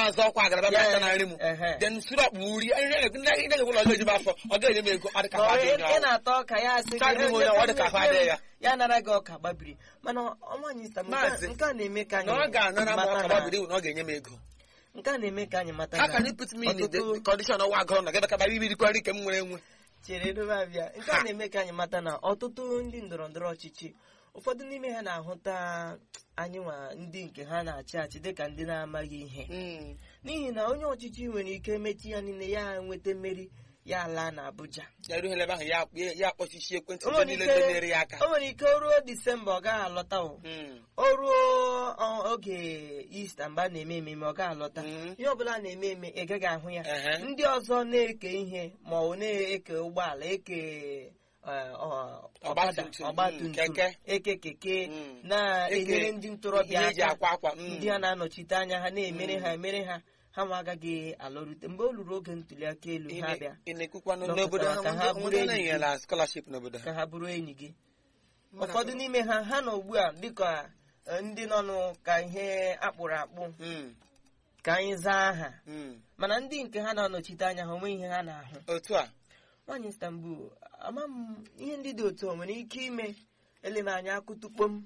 na-azọ ọkwa agaraba Ya, bịa na nri m ehe. then sirop m uri ndị ga-egwụlọ ọzọ ejibe afọ ọ ga-enye m ego ọ dị ka Ma ha ọ- dị ị onye ị na-ata ọka ya asị gị, Charlie "Eh, Moya, ọ dị ka nye- ha adịghị ya." ya nara gị ọka gbabiri mana ọnwanyị stam Maazị, nke a na-eme ka na ọ anyị ga-anara m mata ọka na- gbabiri iwu na ọ ga-enye m ego nke a na-eme ka anyị mata ha na ka put me in the ọtụtụ- condition ọwa agụrụ na gebe ka bịa ibirikwa nri ka m nwere enwe chere edobe abịa nke a na-eme ka anyị mata na ọtụtụ ndị ndọrọ ndọrọ ọchịchị ụfọdụ n'ime ha na-ahụta anyị nwa ndị nke ha na-achị achị dịka ndị na-amaghị ihe Mm. n'ihi na onye ọchịchị nwere ike mechi ya niile ya nweta mmeri ya laa na Abuja ya ruo ebe ahụ ya ya- ya akpọchichi ekwentị O ndị nwere niile ike- donyere ya aka o nwere ike o ruo disemba ọ gaghị alọta o Mm. o ruo ọ, oge ista mgbe a na-eme ememe ọ gaghị alọta Mhm. ihe ọbụla a na-eme eme ị gaghị ahụ ya Ehe. ndị ọzọ na-eke ihe ma ọ na-eke ụgbọala eke eh, ọ- ọkada Ọgbatumtum, ọgbatumtum mm, keke. eke keke Mm. na-enyere Eke ndị ntorobịa ihe eji aka akwa akwa mm. ndị a na-anọchite anya ha na-emere ha emere ha ha ma agaghị alọrute mgbe o ruru oge ntuli aka elu Ị ha na- bịa ị na-ekwukwa Nọpụtara n'obodo ha ka ha ndị- bụrụ ndị enyi na-enyela scholarship n'obodo ha ka ha bụrụ enyi gị Mana- ụfọdụ n'ime ha ha nọ ugbu a dịka eh, ndị nọ nụ ka ihe akpụrụ akpụ Mm. ka anyị zaa aha Mm. mana ndị nke ha na-anọchite anya ha onwe ihe ha na-ahụ otu a nwaanyị Istanbul ama m ihe ndị dị otu a nwere ike ime eleme anya akụtukpo m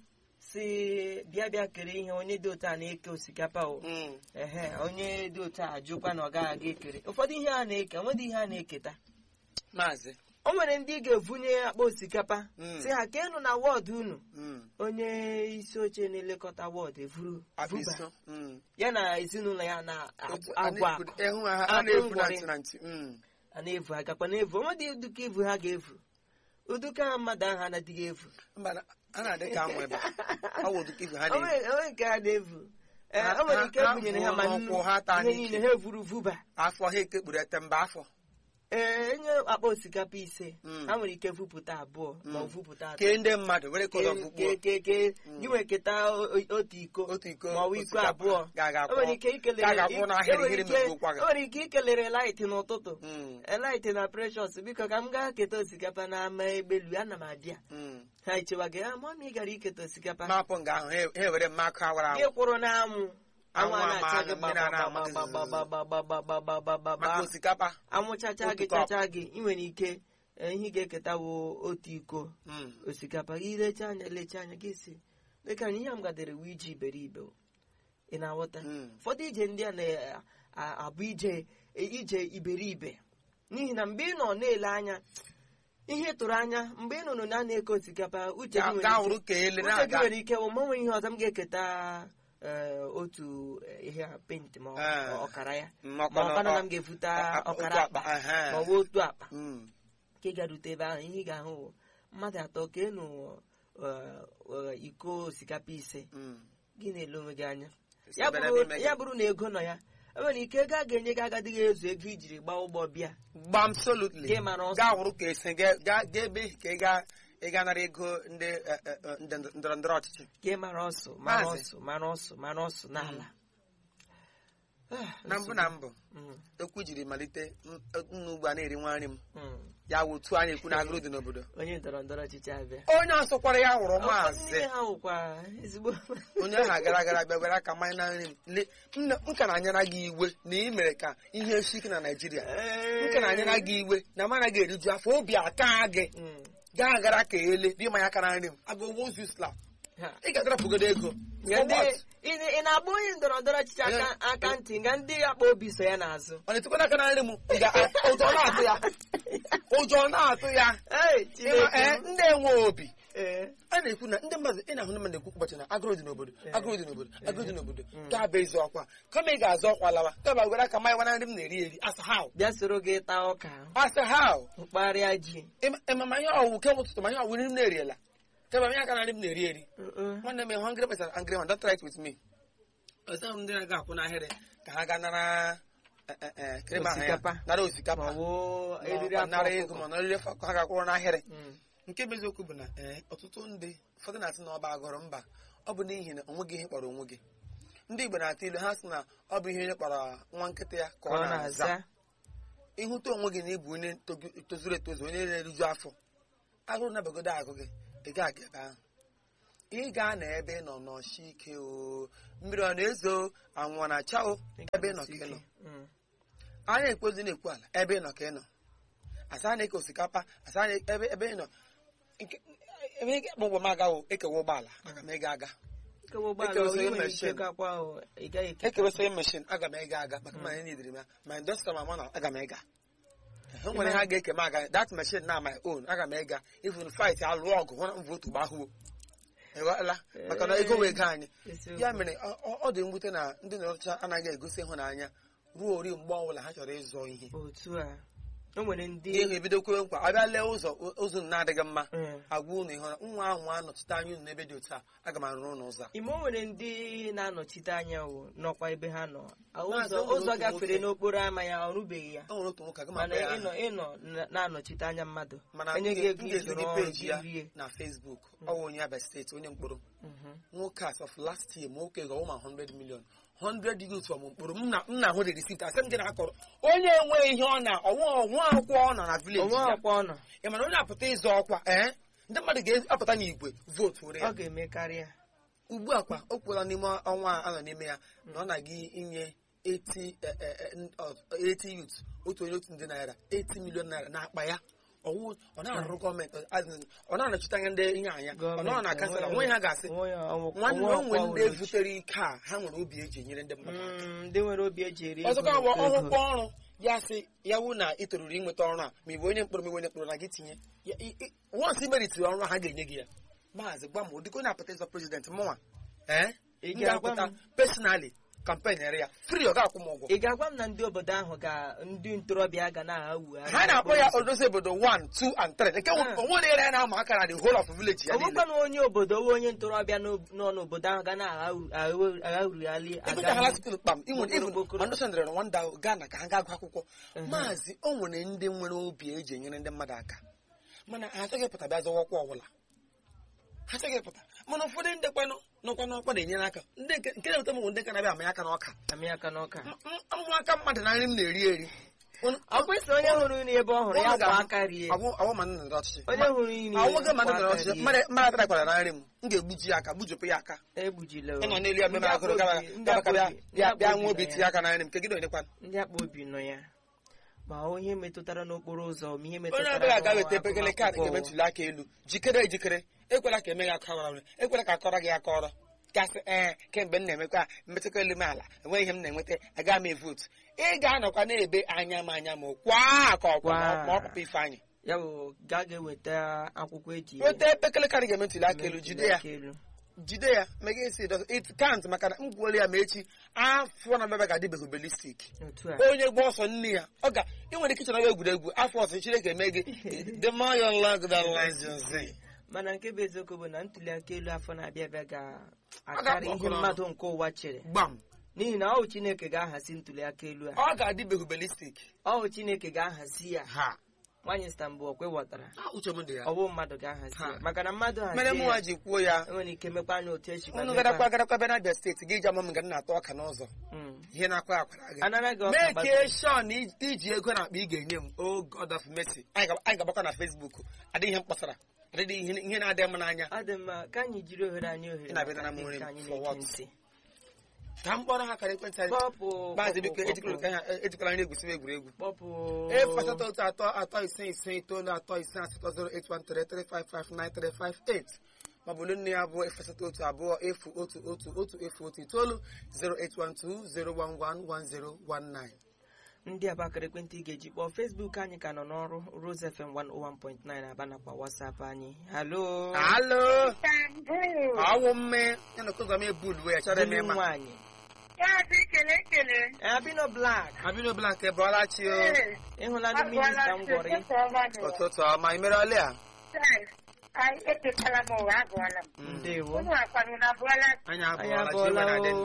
si bịa bịa kere ihe onye dị otu a na-eke osikapa o Mm. ehe onye dị otu a ajụkwa na ọ gaghị aga ekere ụfọdụ ihe a na-eke onwedị ihe a na-eketa maazị o nwere ndị ga-evunye akpa osikapa Mm. si ha keenụ na wọdụ unu Mm. onye isi oche na-elekọta wọdụ evuru vuba Akpịsọ. Mm. ya na ezinụlọ ya na-agwa Otu- a agwa na-efu- ịhụ ha ha Akpụ na-efu na ngwọrị. ntị na ntị Mm. a na-evu agakwa na-evu onwedị ụdịka evu ha ga-evu ụdịka mmadụ ahụ anaghịghị evu mba na- a na-adị ka amụ ebe ọ bụ ụdị ifu ha na-efu onwe onwe nke ha na-evu Ee, Ha- o nwere ike ha- ebunyere ha ha ma vuo nnu n'ụkwụ, ha taa ihe n'ike. niile ha evuru vuba afọ ha ekekpuru ete mba afọ ee enye akpa osikapa ise Mm. ha nwere ike vupụta abụọ ma ọ Mm. vupụta atọ kee ndị mmadụ were kọrọ Ke- ọgwụgwọ ke- ke- gị nwere keta o- o- otu iko otu iko ma ọ bụ iko osikapa abụọ ga-aga o nwere ike ikelere ga ga-akwụ n'ahịrị enwere hiri ike- megbuokwa gị o nwere ike ikelere light n'ụtụtụ Mm. light na precious biko ka m gaa keta osikapa n'ama egbelu ana m abịa Mm. ha echewa gị ah mama ị gara iketa osikapa mapụ nga ahụ ha ha ewere mma akụ awara gị awụ kwụrụ n'anwụ anwụ a Anwụ na-acha ama gị mmiri a na-ama gị gbagbagbagbagbagbagbagbagbagbagba maka osikapa anwụ chacha gị Otu cup. chacha gị ị nwere ike eh, ihe ị ga-eketa wo otu iko Mm. osikapa gị lecha anya lecha anya gị si dịka na ihe m gadere wu ije iberibe o. ị na-aghọta Mm. ụfọdụ ije ndị a na-abụ ije ije iberibe n'ihi na mgbe ị nọ na-ele anya ihe ị tụrụ anya mgbe ị nụrụ na a na-eke osikapa uche gị Ga- nwere gaa ike- wụrụ ka ele uche gị na-aga nwere ike wụ mmanwe ihe ọzọ m ga-eketa eh, otu eh, ihe a penti ma ọ- Ah. ọkara ya Mm, ma ọkara- ọkara na m ọ- ga-efute a- a- ọkara otu akpa akpa, ehe. ma ọ bụ otu akpa Mm. ka ị garute ebe ahụ ihe ị ga-ahụ bụ mmadụ atọ ka enu eh, eh, iko osikapa ise Mm. gị na-ele onwe gị anya ya Sebere bụrụ n'ime gị. ya bụrụ na ego nọ ya e nwere ike ego a ga-enye gị agadịghị ezu ego ijiri gbaa ụgbọ bịa gbam absolutely Gị mara ọsọ. gaa wụrụ ka esi gaa gaa gaa ebe ka ị gaa ị ga nara ego ndị eh, eh, eh, ndị ndọrọ ndọrọ ọchịchị ka ị mara ọsọ mara Maazị. ọsọ mara ọsọ mara ọsọ n'ala Ah, na mbụ na mbụ Mm, okwu jiri malite m- nnu ugbu a na-eri nwa nri m mm. ya wụ otu a na-ekwu na agụrụ dị n'obodo onye ndọrọ ndọrọ ọchịchị abịa onye ọsọkwara ya wụrụ Ụfọdụ maazị n'ime ha wụkwa ezigbo onye ahụ gara gara bịa were aka mmanya na nri m Le- nne m ka na-anyara gị iwe na ị mere ka ihe esi ike na naijiria m ka na-anyara gị iwe na m anaghị eriju afọ obi aka gị Mm, gaa gara ka ele dị mmanya aka na nri m agụ wozu slap ha. ị ga-adarapụgodo ego Nga For ndị- what? ị ị na-agba onye ndọrọ ndọrọ ọchịchị aka Onye- aka ntị nga ndị akpa obi so ya n'azụ ọ na-etekwana aka na nri m ga- ụjọ na-atụ ya ụjọ na-atụ ya Ei, Ịma, Chineke ee, m. ndị enwe obi Ee. a na-ekwu na ndị mmadụ ị na-ahụ ndị mmadụ ekwu ụbọchị na agụrụ dị n'obodo Eh. agụrụ dị n'obodo agụrụ dị n'obodo Mm. ka bụ ezi ọkwa kama ị ga-azọ ọkwa lawa kama were aka mmanya na nri m na-eri eri asa how bịa soro gị taa ọka asa how mkparịa ji ịma ma ihe ọwụ ke ụtụtụ ma ihe ọwụ nri m na-eriela kama ihe aka na nri m na-eri eri Uh-uh. nwanne m ịhụ angry person angry man don't try it with me ọzọ m ndị na-aga akwụ n'ahịrị ka ha gaa nara eh, eh, eh, krema ha ya, Osikapa. nara ma osikapa ọ bụ ma eriri ọ afọ nara ego ọkụkọ. ma ọ nara afọ ọkụkọ ha ga-akwụrụ n'ahịrị Mm. nke bụ eziokwu bụ na ee ọtụtụ ndị ụfọdụ na-asị na ọba agụrụ mba ọ bụ n'ihi na onwe gị ihe kpọrọ onwe gị ndị Igbo na-atụ ilu ha sị na ọ bụ ihe onye kpọrọ nwa nkịta ya ka ka ọ ọ na-aza na-aza ịhụta onwe gị na ịbụ onye togu- tozuru etozu onye na-eriju afọ agụrụ nabagodo agụ gị ị gaghị aga ebe ahụ ị gaa na ebe ị nọ nọchi ike o mmiri ọ na-ezo anwụ ọ na-acha o ebe ị nọ ka ị nọ Mm. anya ekpozi na-ekwu ala ebe ị nọ ka ị nọ asa na-eke osikapa asa na ebe ebe ị nọ Nke- ebe ị ga-akpọ ụgbọ m aga o ekewa ụgbọala aga m ega aga Ekewa ụgbọala, Ekewasịrị ị nwere ike machine. gakwa o, ị gaghị eke ekewesịrị meshin aga m ega aga maka ma anyị nidiri m ya ma indọstrị ma mana aga m ega o nwere ha ga-eke m aga that machine na my own aga m ega even fight alụ ọgụ hụ na m votu gbahụo ịghọla maka na ego wee ego anyị Eziokwu. ya mere ọ- ọ ọ dị mwute na ndị na-ọcha anaghị egosi ịhụnanya ruo ori mgbe ọbụla ha chọrọ ịzọ ihe otu a o nwere ndị ihe ebido kwewe nkwa abịa lee ụzọ ụzọ na-adịghị mma Mm. agwa unu ịhụra nwa ahụ anọchite anya unu n'ebe dị otu a aga m arụrụ ụlọ ụzọ a ime o nwere ndị na-anọchite anya o nọkwa ebe ha nọ Maazị, ụzọ o nwere ụzọ otu gafere nwoke. n'okporo ama ya ọ rụbeghị ya o nwere otu nwoke aga m mana akpọ ya ịnọ aha. ịnọ na- na-anọchite anya mmadụ mana m enye gị ga- ego m ga-ezi ijiri gị ọrụ peji ya gị rie na Facebook ọ wụ onye Abia steeti onye mkpọrọ Mhm. nwoke as of last year ma nwoke ga ụma 100 million 100 youth from mkpọrọ m na- m na-ahụ the receipt asị m gị na-akọrọ onye enweghị ihe ọ na ọnwa ọnwa akwụkwọ ọ nọ na village onwe ya ọkwa ọ nọ ị mana onye apụta ịzọ ọkwa ee ndị mmadụ ga-apụta n'igwe vootu were ọ ya ga-eme karịa ugbu a kwa o kwuola n'ime ọnwa a nọ n'ime ya na ọ na-aga inye 80 eh, eh, eh, n- ọ- 80 youth otu onye otu ndị naira 80 million naira n'akpa ya ọwụ ọ na-arụ gọọmenti as in, ọ na-anọchite anya ndị ihe anya ọ nọ na kansụl onwe ha ga-asị onwe ya ọnwụ- nwanne onwe onwe ọkwa ndị ụlọ chi. vutere ike a ha nwere obi eji enyere ndị mmadụ Mm, ndị nwere obi eji eri ego ọzọkwa bụ ego. ọrụkwa ọrụ ya sị ya wụ na ị toruru inweta ọrụ a ma ị bụ onye mkpọrọ ma ị bụ onye mkpọrọ na gị tinye Ya- i- i- once i meritiri ọrụ a ha ga-enye gị ya maazị gwa m ụdịka onye apụta ịzọ prezident mụnwa ee Ị m ga-agwa ga-apụta m? personally kampen ere ya free ọ ga-akwụ m ụgwọ ị ga-agwa m na ndị obodo ahụ ga ndị ntorobịa ga na-aghagwu ha na-akpọ ya odozi obodo 1 2 and 3 nke Ah. onwere ere ya na-ama aka na the whole of village ya niile ọbụkwa na onye obodo owe onye ntorobịa n'ob- nọ n'obodo ahụ ga na-aghagharịali ịgụchaghala skul kpam ị nwere Gbokoro, even gbokoro. understandere na nwanda Ghana ka ha ga-agụ akwụkwọ maazị o nwere ndị nwere obi eji enyere ndị mmadụ aka mana ha achọghị ịpụta bịa zọwakwa ọbụla ha achọghị ịpụta mana ụfọdụ ndị kwanụ nọkwa n'ọkwa na-enyere aka ndị nke nke na-eweta m bụ ndị nke na-abịa amanye aka n'ọka amị aka n'ọka mmụ aka mmadụ na nri m na-eri eri ọ kwesị onye hụrụ nri ebe ọ hụrụ ya kwa aka rie awụ ma nna ọchịchị onye hụrụ nri awụghị ma kwa nna aka ọchịchị rie. mmadụ mmadụ atarakwara na nri m m ga-egbuji ya aka gbujupụ ya aka egbujile o. ịnọ n'elu ya meme Ndị agụrụ akpa gara obi- ndị gara akpa bịa obi- ndị bịa akpa bịa obi nwa obi nọ tinye ya. aka na nri m kegide onyekwa ndị akpa obi nọ ya ma ihe metụtara n'okporo ụzọ ma ihe onye metụtara ọbụla ga weta n'agụmakwụkwọ. epekele kaadị ga-eme ntuli aka elu jikere ejikere ekwela ka eme gị akọrọ ọrụ ekwela ka akọrọ gị akọrọ gasị ee kemgbe m na-emekwa mmetụta elu m ala enweghị ihe m na-enweta aga m evotu ị ga-anọkwa na-ebe anya m anya m kwa ka ọkwa ma- ma ọ pụpụ ifeanyị ya bụ ga ga-eweta akwụkwọ eji weta epekele kaadị ga-eme ntuli aka elu jide ya aka elu. jide ya mega esi dọs it kant maka na m gwuola ya ma echi afọ na baba ga-adịbeghị belistik otu a onye gba ọsọ nne ya ọ ga ị nwere ike ịchọrọ egwuregwu afọ ọsọ chineke eme gị the more you love the less you see. mana nke bụ eziokwu bụ na ntuli aka elu afọ na-abịa abịa ga-akarị ihe ọkụrụ. mmadụ nke ụwa chere gbam n'ihi na ọwụ chineke ga-ahazi ntuli aka elu a ọ ga-adịbeghị belistik ọwụ chineke ga-ahazi ya ha nwaanyị stambul ọkwe ghọtara Ah, uche m dị ya ọwụ mmadụ ga-ahazi ya Ha. maka na mmadụ mere hazie mụnwa ya ji kwuo ya enwere ike mekwa anya otu echi unu garakwa garakwa bịa n'abịa steeti gị ji ama m nga m na-atọ ọka n'ụzọ ihe na-akwa akwara gị anara gị ọka mee gbaziri. kie shon iji ego na akpa ị ga-enye m o god of mercy anyị ga- anyị ga-agbakọ na facebook adịghị ihe m kpọsara adịghị ihe ihe na-adị m n'anya ọ dị mma ka anyị jiri ohere anyị ohere Ị na-abịa maka na m ndị nri nke m, anyị for na-eke what? ntị ka m kpọrọ ha kara ekwentị anyị kpọpụ maazị kpọpụ, biko ejikwala kpọpụ, ka ha ejikwala nri egwusiwe egwuregwu kpọpụ efu asatọ otu atọ atọ ise ise itoolu atọ ise asatọ zero eight one three three five five nine three five eight ma ọ bụ nne ya abụọ efu asatọ otu abụọ efu otu otu otu efu otu itoolu zero eight one two zero one one one zero one nine ndị abakara ekwentị ị ga-eji kpọọ Facebook anyị ka nọ n'ọrụ Rose FM 101.9 aba nakwa WhatsApp anyị halo alo Istanbul. ọwụ mme ya na okụzọ m ebulu ya chọrọ eme Dịnụ ma nwaanyị Ya bụ ikele ekele. abino black abino blank ebọọla chi o Ee, ịhụla ndị minista m gwọrọ ụtụtụ ọma n'ụwa. ụtụtụ ọma imere ọlị a Taa, anyị eketala m ụwa agụọla m. ndewo Ụmụ akwanụ na abụọla anyị anyị abụọla chi abụọla iwe na-adị o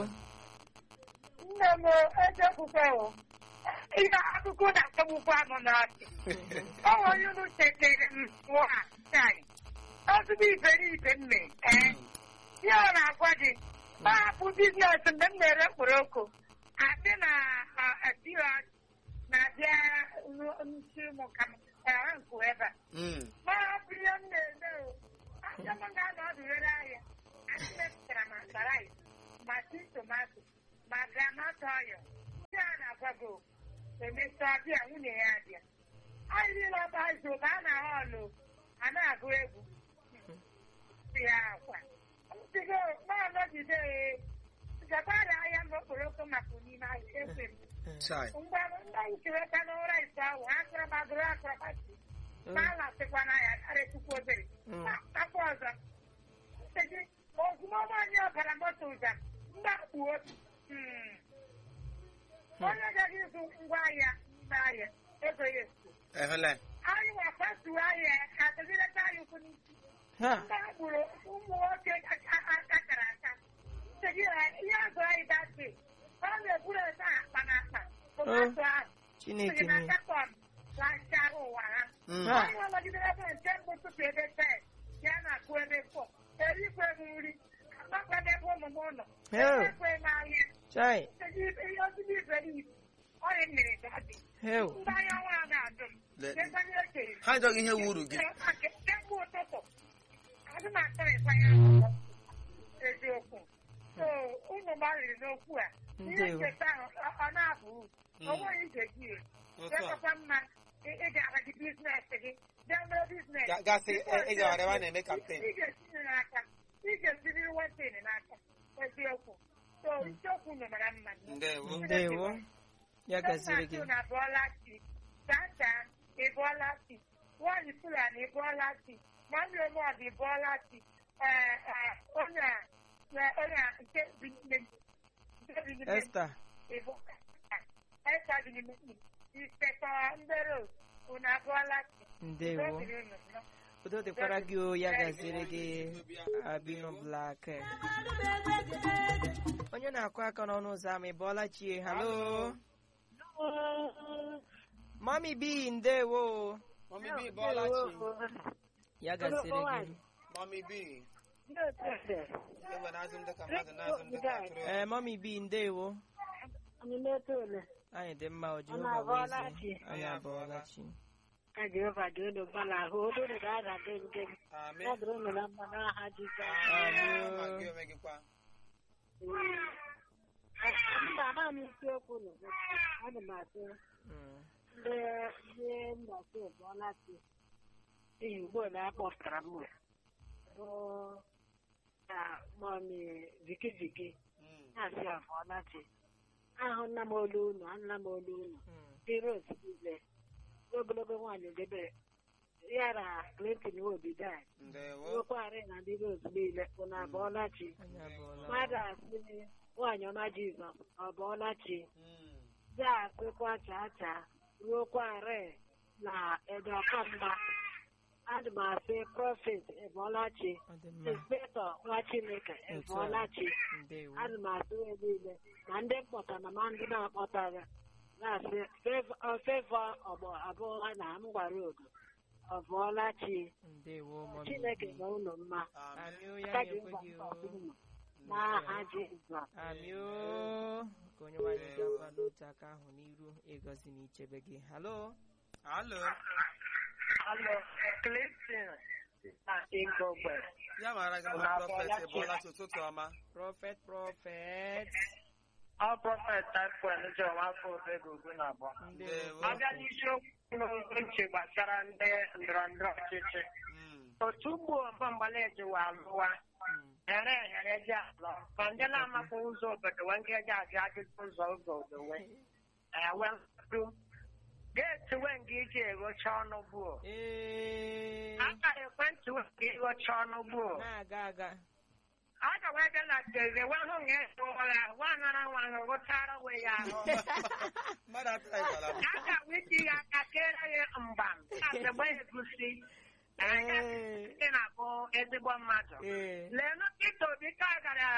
nne m ejekwukwe o. Ihe akụkọ na-atọgbukwa m n'ọchị. Ọ nwere onye unu chetere m pụọ a taa. Ọzụgbọ iberibe m mee. Ee. Ihe ọ na-agwa gị. Ọ hapụ biznes mgbe m na-ere mkpụrụ Adị na adịghị na-abịa nsi ụmụ ka m ara nkụ ebe a. Mm. Ma hapụ ihe m na-eme o. Aja m ga-anọ ọdụ were ahịa. mepụtara ma sarai ma ti tomato ma granọt ọyọ ndị a na-agwago emesịa bịa nwunye ya abịa anyị niile ọba izu ka a na-ahụ ọlụ a na-agụ egwu ya akwa tigo na-anọgide gakwara ahịa mgbe okporoko maka n'ime ahịa efe m chai mgbe ndị anyị kireta n'ụra ise ahụ ha akọrọbagoro akọrọbati ma a lasịkwana ya karịtukwu obere Mm. akwa ọzọ sị ozugbo nwaanyị ọbara moto ụza ndị akpuo onye gaghị ịzụ ngwa ahịa n'ime ahịa ego ya efu ehụla anyị wakwatuo ahịa ka atụgideta anyị ụkwụ n'isi ha ndị agbụrụ ụmụ nwoke akara aka sị gị ha ihe azụ anyị datị ọ na-eburu ete akpa na akpa tomato ahụ chineke sị na m katọn lanchara ụwa ha Ha. anyị nọgidere ebe nke mbụ tupu ebe tet ya na-akụ ebe fọ erikwe m nri agbakwana ebe ụmụ m nọ Heo. ekwe m ahịa chai ihe ozugbo iberibe ọrịa mmiri dadị heo ndị anya nwa a na-adụ m Le- kekwanye ekere ha ajọghị ihe wuru gị kemgbe ụtụtụ adị m akparịkwa ya akwụkwọ eziokwu so unu gbalịrị n'okwu a ihe Ndewo. nketa ahụ ọ- ọ na-abụ uru Mm. o nweghị ije gị ire Otu a. ekekwa mma ị- ị ga-aga gị biznes gị bịa mee biznes Ga- gasị ị- ị gara ebe a na-eme campaign. ị ga-etinye n'aka ị ga-esiri wetin n'aka eziokwu so isiokwu unu mara mma ndewo ndewo ya gaziri gị na bụọla chi chacha ịbụọla chi nwaanyị fulani ịbụọla chi nwanne omod ịbụọla chi ee ee onye a na- onye a nke bi n'ime nke bi n'ime Esther ịbụ esta bi n'ime isekọ ndere unu abụọla chi ndewo Obiri unu nọ. udo dịkwara gị o ya gaziri gị abino blak onye na-akụ aka n'ọnụ ụzọ ama ị bọọla chie halo mami bi ndewo mami bi bọọla chi ya gaziri gị mami bi ewe na-azụ m dịka mmadụ na-azụ m dịka atụrụ ee mami bi ndewo anyị dị mma o jehova abọọla wee chi. zie. anyị abọọla chi ka Jehova dị unu mma n'ahụ olu unu ga-adade nke gị Amen. ya dịrị unu na mma n'aha Jizọs Amen. Ma gị onwe gị kwa. mba ama m isiokwu unu ana m atụ Mm. ndị ndị mgbasa ụbọọla chi n'ihi ugbo na akpọpụtara m bụ na mọmi vikiviki Mm. na-asị abọọla chi ahụ nna m olu unu anụla m olu unu Mm. ndị rose niile ogologo nwaanyị debere ya na Clinton Obidan ndewo nwekwara na ndị rose niile unu abọọla chi anyị abọọla mmadụ asị nwaanyị ọma Jizọs ọ bọọla chi Mm. ya asịkwa chaa chaa ruokwarị na edeọkamgba adị m asị prọfet ebọọlachi ọ dị mma inspektọ nwa chineke ebọọlachi ndewo adị m asị onye niile ma ndị mkpọta na ma ndị na-akpọtara na-asị fevọ ọgbọ abụọ na m gwara ogo ọbọọlachi ndewo mami chineke bi na unu mma Amen. amị o ya aka ji na-ekwe mba gị nke o ọdịmma n'aha Jizọs amị o ka onye nwanyị gakwa n'otu aka ahụ n'iru ịgọzi na ichebe gị halo Alo. Alo, Clinton na Igogbe. ya mara gị Unu mma abọọla prọfet chi? ịbọọla chi ụtụtụ ọma prọfet prọfet Ọ prọfet Taịfọn Jọn afọ obego ugwu na abụọ. ndewo Abịa n'isiokwu n'uche gbasara ndị ndọrọ ndọrọ ọchịchị. Mm. Otu ugbo mgbambala ejiwa alụwa Mm. ere ehere ji alọ ma ndị na-amakwa ụzọ obodo wee nke ji ajụ ajụjụ ụzọ obodo wee ewe mkpụrụ geeti wee nga iji eghocha ọnụ gbuo ee akara ekwentị wee nga ighocha ọnụ gbuo na-aga aga aga wee bịa na teze wee hụ nga esi ụra nwa nara nwa ahụ gụchara we ya ahụ mmadụ atụrụ ịgbala m aga wee ji ya aka kere ya mgbam na-asegbe egusi na aka ee ndị na-abụ ezigbo mmadụ ee leenụ Pita Obi ka gara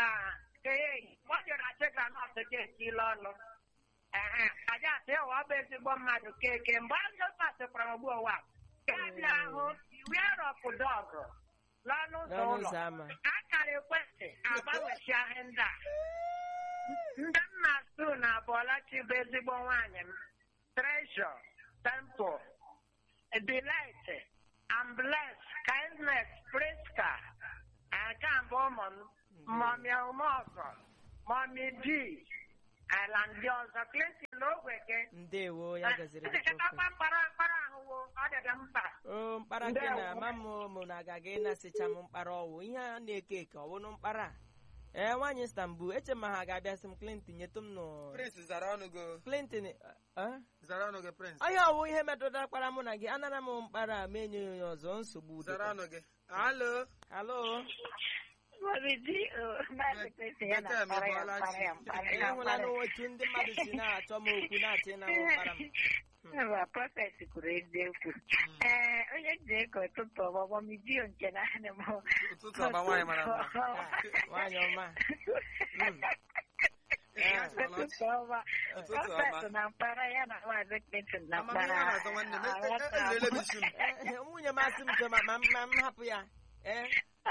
ee ọ jere achị granọt ga-esila ọnụ ehe aja asị ụwa ọ bụ ezigbo mmadụ keke mgbe a jọpasịkwara ogbu ụwa ya bịa ahụ wiarọpụ dọgụ n'ọnụ ụzọ n'ọnụ ụlọ ụzọ ama akara ekwentị agbanwechi ahịa ndị a ndị nna stu na abụọlachi bụ ezigbo nwaanyị m treshọ temple delight and bless kindness priska nke mbụ ụmụ m mọmi ọmọgọ mọmi bi ala ndị ọzọ Clinton n'ogweke ndewo ya gaziri gị Echekwa mkpara mkpara ahụwo ọ dịdị mkpa o mkpara nke na ama m mụ na agaghị ịnasịcha m mkpara ọwụ ihe a na-eke eke ọwụnụ mkpara a. ee nwaanyị Istanbul eche ma ha ga-abịa sị m Clinton nyetụ m nụ prince zara ọnụ gị Clinton eh? zara ọnụ gị prince onye ọwụ ihe metụtara mkpara mụ na gị anara m mkpara a ma enye ya onye ọzọ nsogbu zara dịkwa. ọnụ gị alo halo Mọmịdị, uh, Maazị Kristi ya Bete na-akpara ya emekwala mkpara ya chi. mkpara ya ịhụla mkpara ya. n'otu ndị mmadụ si na-achọ m okwu na-achọ ịna mkpara m Mba, prọfet kwuru eziokwu. Ee, onye ji ego ụtụtụ ọgbọgbọ midio nke na anị m. ụtụtụ ọba nwaanyị mara mma Ah, nwaanyị ọma Mm. Ụtụtụ ọma. ụtụtụ Prọfet ọma na mkpara ya na Maazị Clinton na amamihe mkpara. a na-azọ nwanne m e- e- e- elele m isi m Eh, eh, nwunye m asị m chọ ma ma ma m hapụ ya ee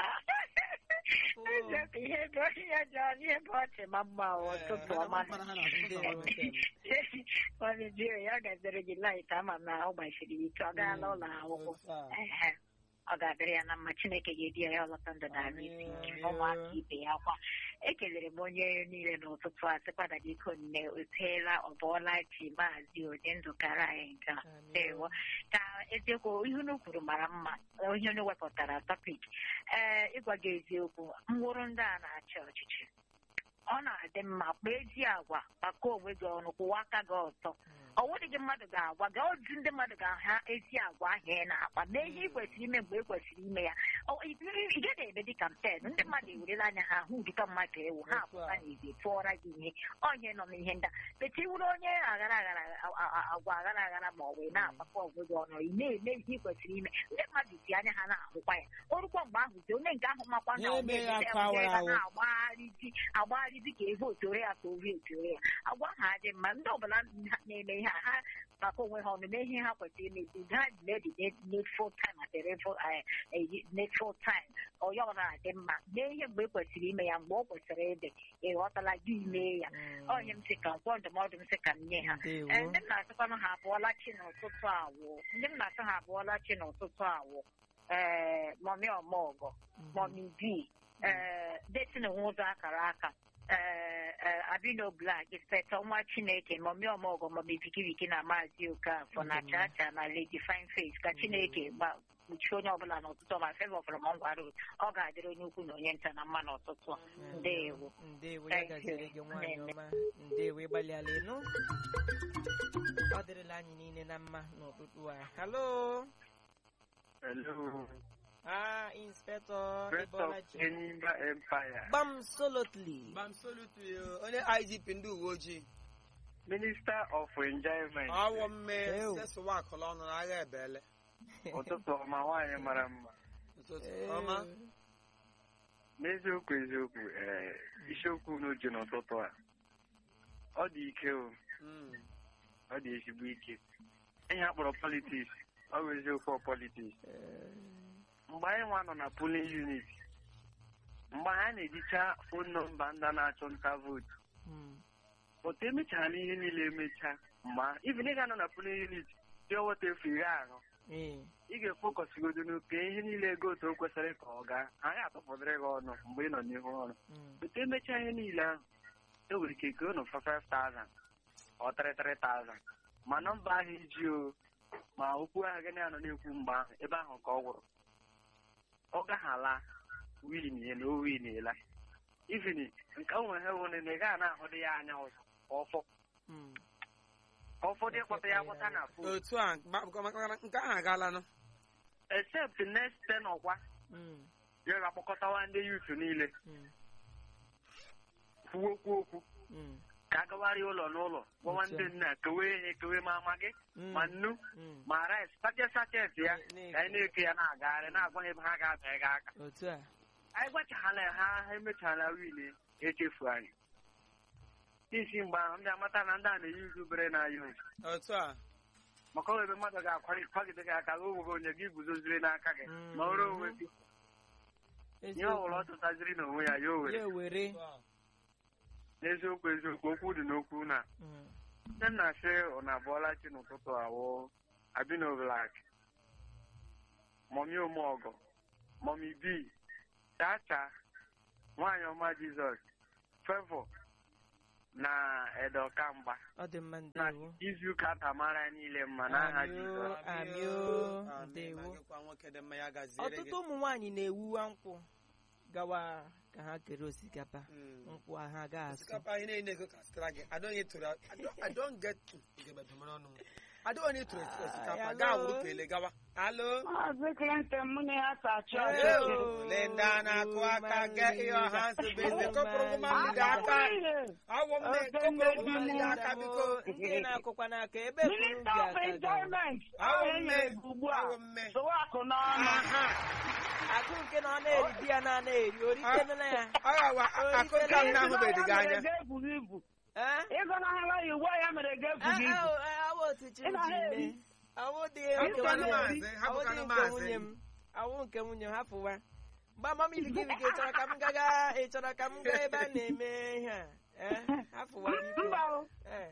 Eziokwu, ihe bụ ihe jọọ ihe bụ ọchị ma mma ọ, ụtụtụ ọma. Mkpara ha na-azọ ụtụtụ ndewo ọma. nke m. Mọmịdị, ya gaziri gị laịt ama na ọ gbachiri ike ọ gaala ụlọ akwụkwọ. Otu a. Ehe. ọ ga-adịrị ya na mma chineke ga-edi ya ya ọlọta ndụ na arụ isi ike ụmụaka ibe ya kwa ekelere m onye niile n'ụtụtụ a sịkwada gị konne oteela ọbọọla chi maazị onye ndụkara anyị nke a ndewo ka eziokwu ihe unu kwuru mara mma onye unu wepụtara tọpik ee ịgwa gị eziokwu mwụrụ ndị a na-achị ọchịchị ọ na-adị mma kpaa ezi agwa maka onwe gị ọnụ kwụwa aka gị ọtọ ọ nwere gị mmadụ ga-agwa gị otu ndị mmadụ ga-aha ezi agwa ahụ ị na-akpa mee ihe ị kwesịrị ime mgbe ị kwesịrị ime ya Ọ- ị ị gaghị eme dị kampen ndị mmadụ ewerela anya ha hụ ụdịka mmadụ ewu ha apụta n'izi tụọra gị ihe onye nọ n'ihe ndị a beti wuru onye aghara aghara a- a- a- agwa aghara aghara ma ọ bụ ị na-agbakọ onwe gị ọnụ ị na-eme ihe ị kwesịrị ime ndị mmadụ ji anya ha na-ahụkwa ya o rukwa mgbe ahụ zi onye nke ahụ makwa na Ya ọ eme ya ga-eme aka ya, onye awara ga awụ. na-agbagharịzi agbagharịzi ka evu otore ya ka ovi otore ya agwa ha dị mma ndị ọbụla na-eme ihe a ha maka onwe ha ọnụ mee ihe ha kwesịrị imezi ha ledi needful time at the level, eh, eh, needful time onye ọbụla na-adị mma mee ihe mgbe e kwesịrị ime ya mgbe ọ kwesịrị ịdị ịghọtala gị mee ya Mm. onye m sị ka nkwọ ndụmọdụ m sị ka m nye ha Ndewo. Eh, ndị m na-asịkwanụ ha abụọla chi n'ụtụtụ awụ ndị m na-asị ha abụọla chi n'ụtụtụ awụ ee mọmi ọmọgọ mọmi bi ee detin nwe ụzọ akara aka ee ee, abino blak inspectọ nwa chineke mọmi ọmọgọ mọmi bikibiki na maazị okafọ na chacha na lady fine face ka chineke gba kpuchie onye ọbụla n'ụtụtụ ọma fevọ from ngwa road ọ ga-adịrị onye ukwu na onye nta na mma n'ụtụtụ a ndewo ndewo ya Thank gaziri you. gị nwaanyị Nne. ọma ndewo ịgbalịala ịnụ ọ dịrịla anyị niile na mma n'ụtụtụ a halo Hello, ah inspector Prince of Ebolachi Enyimba Empire, gbam solotly Gbam salute you, onye IGP ndị uwe ojii Minister of Enjoyment. ọwụ mme Ew. sesụwa akụla ọnụ n'agha ebele Ụtụtụ ọma nwaanyị mara mma. ụtụtụ ọma N'eziokwu eziokwu, ee, isiokwu unu ji n'ụtụtụ a. Ọ dị ike o, Mm. ọ dị ezigbo ike. Ihe a kpọrọ politiks, ọ bụ eziokwu ọ politiks. Mgbe anyị nwa nọ na polling unit, mgbe anyị na-ejicha fon nọmba ndị na-achụ nta vootu, otu emechara ihe niile emecha ma even ị ga-anọ na polling unit dị ọwata efu iri ahụ ee ị ga-efokọsigodo n'oke ihe niile ego otu o kwesịrị ka ọ gaa anyị atụpụdịrị gị ọnụ mgbe ị nọ n'ihu ọrụ otu emechaa ihe niile ahụ e nwere ike ego unu fa 5000 ọ 33,000 ma nọmba ahụ iji o ma okwu ahụ gị na-anọ na-ekwu mgbe ahụ ebe ahụ ka ọ gwụrụ ọ gaghala win ya na o win ela even nke o nwere hewone na ị gaghị na-ahụ dị ya anya ụzọ ka ọfọ ka ụfọdụ ịkpọta ya akpọta na fon otu a gba- maka na nke ahụ agaalanụ except next ten ọkwa ya ga-akpọkọtawa ndị yutu niile kwuokwu okwu ka agawara ụlọ n'ụlọ gwawa ndị nna kewe ihe kewe ma ama gị ma nnu ma rice sachet sachet ya Ne- ka anyị na-eke ya na-agagharị na-agwa ha ebe ha ga-abịa gị aka otu a anyị gwachala ha ha emechala wile echefu anyị n'isi mgbe ahụ ndị amata na ndị a na-eyi uzu bere na ya ozu otu a maka ọ ebe mmadụ ga-akwagide gị aka o nwere onye gị guzoziri n'aka gị Mm. ma ọrụ onwe gị ihe ọ bụla ọ eziokwu tụtaziri n'onwe ya ya o were ya were n'eziokwu eziokwu okwu dị n'okwu na Mm. nne m na-asị ụna abụọla chi n'ụtụtụ awụ abino blak mọmi omeọgọ mọmi bi chacha nwaanyị ọma jizọs fevọ na edokamgba ọ dị mma na ndewo izuụka tamara anyị niile mma n'aha Amị o. jizọs Amị o, Amị, ndewo. ma gịkwa nwoke dị mma ya gaziere ọtụtụ gị ụmụ nwaanyị na-ewuwa nkwụ gawa ka ha kere osikapa Mm. nkwụ ha ga-asụ osikapa ihe niile ego ka zụtara gị I don't get to that. I don't- I don't get to Ugegbe dọmara ọnụ m. I don't need to osikapa Hello. gaa wuru kele gawa alo Maazị Clinton mụ na ya sachi Hello. ọchịchị. Linda na-akụ aka ga ihe ọha nsogbu eze kọpụrụ ụmụ mmadụ gị aka awọ m na-ekọpụrụ ụmụ mmadụ gị aka biko ndị na-akụkwa n'aka ebe buru Minister gị of aka gawa. Enjoyment awọ ahụ mme enyere gị ugbu a awọ mme sụwa akụ n'ọnụ aha akụ nke na ọ na-eri di ya na na-eri orite na ya ọ gawa akụ nke m na-ahụbeghị gị anya ga-ebughị ibu Eh? ịgọnahụla ya ugbu a ya mere ga-ebughị Ah, ibu ah, ah, awụ otu chi Ị na ji ha eri. mee awụ dị Hapụkwanụ nke maazị, nwunye m. hapụkwanụ Awụ dị nke maazị. nwunye m awụ nke nwunye m hapụwa mgba mama iligiri gị chọrọ ka m gaga ị chọrọ ka m gaa ebe a na-eme ihe a Eh, hapụwa biko. mba o Eh.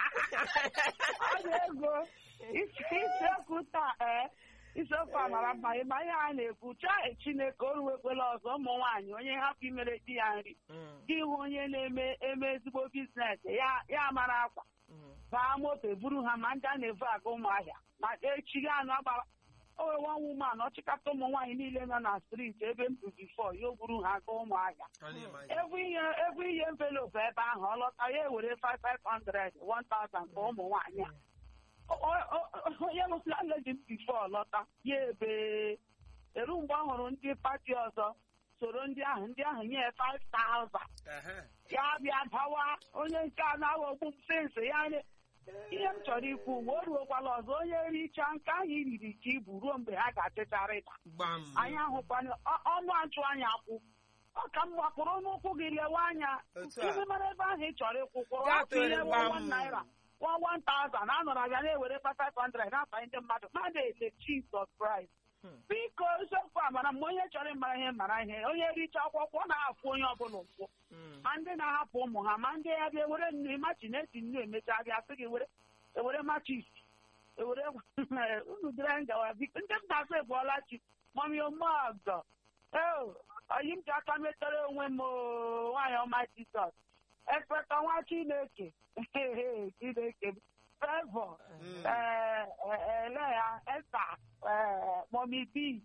ọ na-ego isi isiokwu taa ee isiokwu a mara mma ịma ihe a na-ekwu chọọ chineke o ruwekwela ọzọ ụmụ nwaanyị onye hapụ imere di ya nri Mm, gị hụ onye na-eme eme ezigbo biznes ya ya mara akwa mm, baa moto buru ha ma ndị a na-evu aga ụmụahịa ma echi ga anụ agbara o wee nwa wuman ọchịkọta ụmụ nwaanyị niile nọ na striti ebe m bụ bifo ya o buru ha aga ụmụahịa evu ihe evu ihe envelopu ebe ahụ ọ lọta ya ewere 5500 1000 ka ụmụ nwaanyị a O- o- o- onye lụsịla ledi m bifo lọta ya ebe eru mgbe ọ hụrụ ndị pati ọzọ soro ndị ahụ ndị ahụ nye 5000 ya bịa dawa onye nke a na-aghọgbu m sensị ya nye ihe m chọrọ ikwu mgbe o ruokwala ọzọ onye richaa nke ahụ iriri ka ibu ruo mgbe ha ga-achịcharịta gbam anyị ahụkwana ọ- ọnụ achụ anya akwụ ọ ka mma kwụrụ n'ụkwụ gị lewe anya Otu a. ime mara ebe ahụ ị chọrọ ịkwụ kwụrụ Gaa otu ihe tụrụ wụ gbam. one naira one one thousand anọrọ abịa na-ewere 500 na-afanye ndị mmadụ mmadụ ele Jesus Christ Hmm. biko eziokwu a mara mma onye chọrọ ịmara ihe mara ihe onye richa akwụkwọ ọ na-afụ onye ọbụla ụkwụ mm. ma ndị na-ahapụ ụmụ ha ma ndị ya bịa were nnu machi na-esi nnu emecha bịa sị gị were ewere machis ewere unu dịrị ngawa biko ndị m na-asụ ebuola chi mami omeọgọ eo oyi m ji aka metere onwe m oo, nwaanyị ọma jizọs ekpeta nwa chineke chineke m fevọ Mm. ele ya esa mọmi bi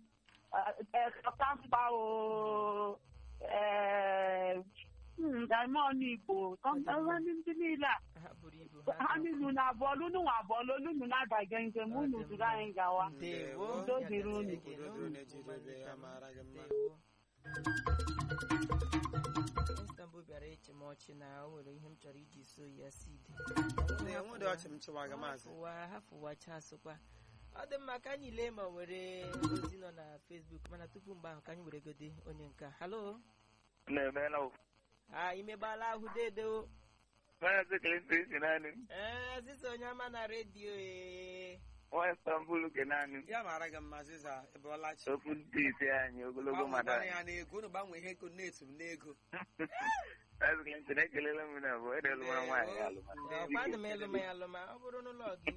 ọkamgba o daimọn igbo kọmpa ndị niile a ha buru ibu ha niile na abụọ lunu nwa abụọ lunu na-adaga njem unu duru anyị gawa Ndewo. Udo dịrị unu. Ekele Udo unu. na-ejide ebe ya mara gị mma. Ndewo. Istanbul bịara eche m ọchị na o nwere ihe m chọrọ iji so ya sid enwedị ọchị m chịwa gị maazị hafụwa hafụwacha asụkwa ọ dị mma ka anyị lee ma o nwere ozi nọ na Facebook mana tupu mgbe ahụ ka anyị were gode onye nke a. halo na-emela o a imegbala ahụ dede o maazị Clinton si naanị m ee ziza onye ọma na redio ee nwa Istanbul ke naanị m ya mara gị mma ziza ebe ọlachi okwu ndị ite anyị ogologo mmadụ gbanwekwana anyị ya n'ego unu gbanwee ihe ego na-etu m n'ego maazị Clinton ekelela m na bụ edelu mara nwaanyị ya alụma ọkwa dị m ịlụma ya alụma ọ bụrụ n'ụlọ gị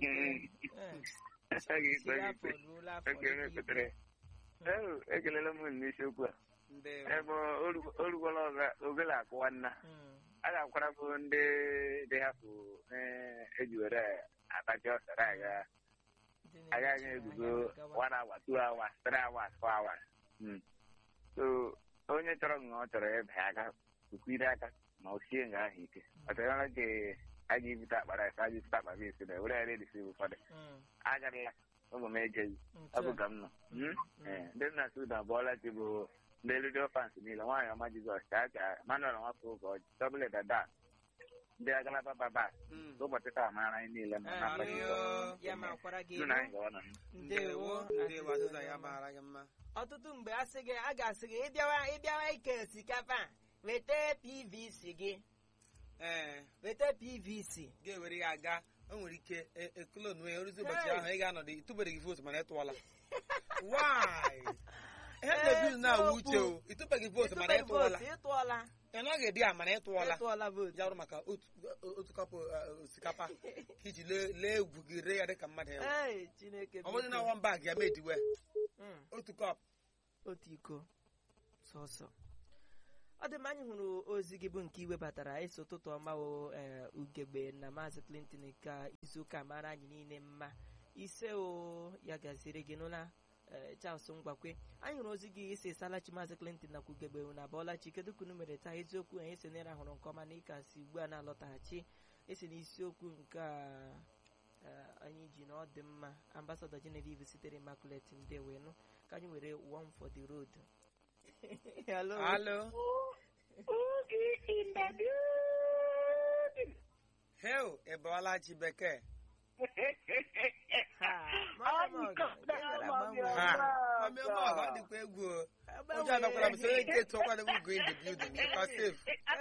Agaghị siri ekwe gị afọ ikpe. ruola afọ Oke, iri. ekwetere. Ee, ekelela m n'isiokwu a ndewo ebe o rugola ogele akụwa nna Mm. a ga-akwara bụ ndị dị hapụ eh, eji were atachi ọsara aga Ndị na-eche agaghị ahịa eguzo gawa. one hour two hours three hours four hours Mm. so onye chọrọ nga ọ chọrọ ịba aka kwukwire aka ma o sie nga ahụ ike ọ chọrọ ka a ga-ebute akpa rice a ga-ebute akpa beans na were ya redisi ụfọdụ Mm. agarịla ụmụ m ejeghị Otu ọ bụ a. ka m nọ Mm? Eh, ndị nna Sudan abụọla chi bụ ndị redio fans niile nwaanyị ọma Jizọs ka ka Manuel nwafọ ụka ọjị tọbụl dada ndị agalaba baba Mm. ụbọchị taa mara anyị niile ma Ah, n'afọ Amen. Jizọs. ya ma kwara gị Nụ na anyị gawa na m. ndewo ndewo azịza ya mara gị mma ọtụtụ mgbe a sị gị a ga-asị gị ịbịawa ịbịawa ike osikapa a, weta pvc gị ee weta pvc ga-ewere ya aga o nwere ike e- ekolonu ya oruzi ụbọchị Hey. ahụ ị ga-anọdụ ịtụbereghị vootu mana ị tụọla why ihe na-ebi na-awụ uche o ịtụbeghị vootu mana ị Ịtụbeghị tụọla vootu, ịtụọla ị nọghị dị ya mana ị tụọla ịtụọla vootu ya bụrụ maka otu otu kapụ uh, osikapa ka iji lee lee egwu gị ree ya dịka mmadụ ya Ee, chineke ọ bụrụ na biko. wọn bag ya mediwe Mm. otu kọp otu iko sọsọ ọ dị mma anyị hụrụ ozi gị bụ nke iwebatara eso ụtụtụ ọma o ee, ugegbe na maazị clinton ka izuụka mara anyị niile mma ise o ya gaziri gị n'ụla ee, charles ngwakwe anyị hụrụ ozi gị isi salachi maazị clinton nakwa ugegbe na bọlachi kedu ka unu mere taa eziokwu anyị si nere hụrụ nke ọma na ịka si ugbu a na-alọtaghachi esi n'isiokwu nke a ee, anyị ji na ọ dị mma ambasadọ genevieve sitere immaculate ndewenu ka anyị were one for the road hello Hello. Oge in the building. Hell, Ebolachi Bekee. Ha, mami ọmọ ọgọ ọ dịkwa egwu o. Ụjọ anakwara m sị onye nke tụọkwara m go in the building. Ịkwa safe.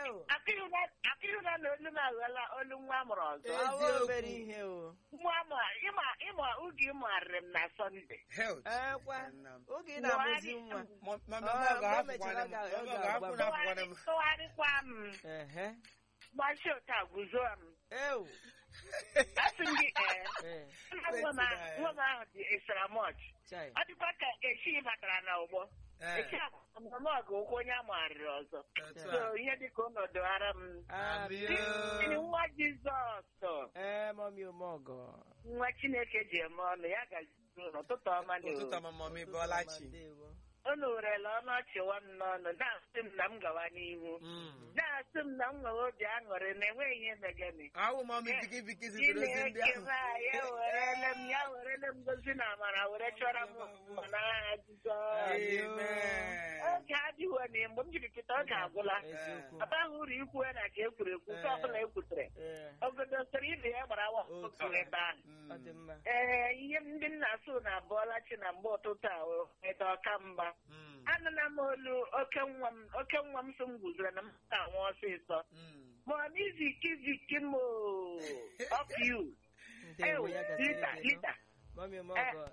Akịrịna na olu m aghọla olu nwa amụrụ ọzọ. Eziokwu. obere ihe o Nwa amụ ịma ịma oge ị mụgharịrị m na Sọnde. Hell. ekwa Nna m. oge ị na-amụzi nwa Mọ- Mami Ọ, ọmọ ọgọ mgbe o hapụkwana mechara m. ga- ọ Ọmọ ọgọ ga-agwa hapụ m. na hapụkwana m. Tụgharịkwa m. ehe Gbachi ụta guzo m. ew Asị m gị ee. ee Nwa m ahụ- nwa m ahụ dị extra much. chai Ọ dịkwa ka echi batara na ụgbọ. Eh, Echi ọmụmọgụ ụkwụ onye amụgharịrị ọzọ. otu So a. ihe dịka ụnọdụ ara m. Amị Ndị o. nwa Jizọs. ee mọmi omeọgọ nwa chineke ji eme ọnụ ya gazi n'ụtụtụ ọma na Ụtụtụ ọma mami Bọlachi. Ndewo. unu werela ọnụ ọchị nwa m n'ọnụ na-asị m na m gawa n'ihu Mm. na-asị m na m nwere obi aṅụrị na enweghị ihe megani Awụ mami biki biki zitere ozi ndị chineke ahụ. ma ya werele m ya werele m gozi na amara were chọrọ m mma n'aha Jizọs Amen. oge adịghị na mgbe m jiri kịta oge agwụla eziokwu aba ahụ uru ikwu na ka ekwuru ekwu nke ọbụla ekwutere ee ogodo soro ibe ya gbara awa Otu a. ebe ahụ ọ dị mma ee ihe ndị nna so na abụọla chi na mgbe ụtụtụ a ede ọka mgba Mm. anụla m olu oke nwa m oke nwa m so m guzoro na m ga-anwụ ọsịsọ Mm. ma n'iziki ziki m of you ndewo ya gaziri lita gị nụ. lita mọmi omeọgọ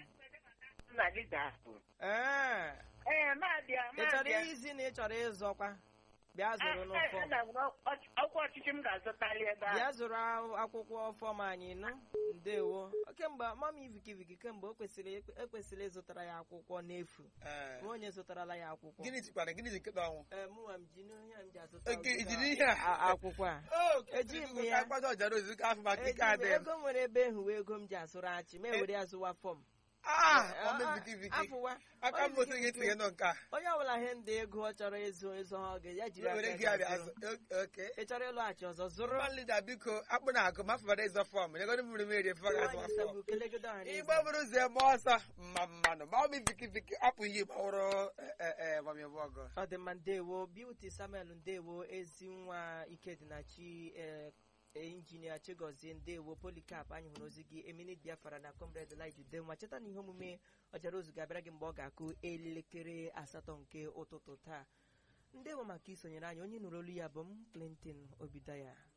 na lita ahụ ee ee na-abịa ị chọrọ na-abịa izi na ị chọrọ ịzọkwa bịa zụrụ n'ụfọ ọkwa ọchịchị m ga-azụtali ebe bịa ahụ zụrụ a- akwụkwọ fọm anyị nụ ndewo kemgbe mama vikiviki kemgbe o kwesịrị ekwesịrị ịzụtara ya akwụkwọ n'efu Eh. ma onye zụtarala ya akwụkwọ Gịnị jikwara gịnị ji nkịta ọnwụ? ee mụnwa m ji n'ihe a m ji azụta Oke, ụdịka ijiri ihe a? a- akwụkwọ a Oh, Eji m ka ya. akpata ọjara ozi ka afọ maka ike Eji m- adịghị m. ego nwere ebe ehuwe ego m ji asụrụ achị ma ewere ya zụwa fọm Ah, Eh, mami ah, biki biki. afụwa Aka Onye m otu gị biki biki. tinye nọ nke a. onye ọbụla ihe ndị ego ọ chọrọ ịzụ ịzụ ha oge ya jiri Were aka gị ya abịa zụrụ. azụ. O- Okay. ị chọrọ ịlọghachi ọzọ zụrụ Urban leader biko akpụ na akụ ma fụbara ịzọ fọm nyegodi mmiri mmiri efe ga azụ Nwaanyị fọm. sabu kelegodo ọha na Igbo eze. bụrụ ụzọ eme ọsọ mma mmanụ ma ọ bụ biki biki apụ ihe gbawụrụ mami ọgọ. ọ dị mma ndewo beauty samuel ndewo ezi nwa ikedịnachi ee injinia chigozie ndewo polikap anyị hụrụ ozi gị eminit biafra na comrade lije udenwa cheta na ihe omume ọjara ozu ga-abịara gị mgbe ọ ga-akụ elekere asatọ nke ụtụtụ taa ndewo maka isonyere anyị onye nụrụ olu ya bụ m clinton obidaya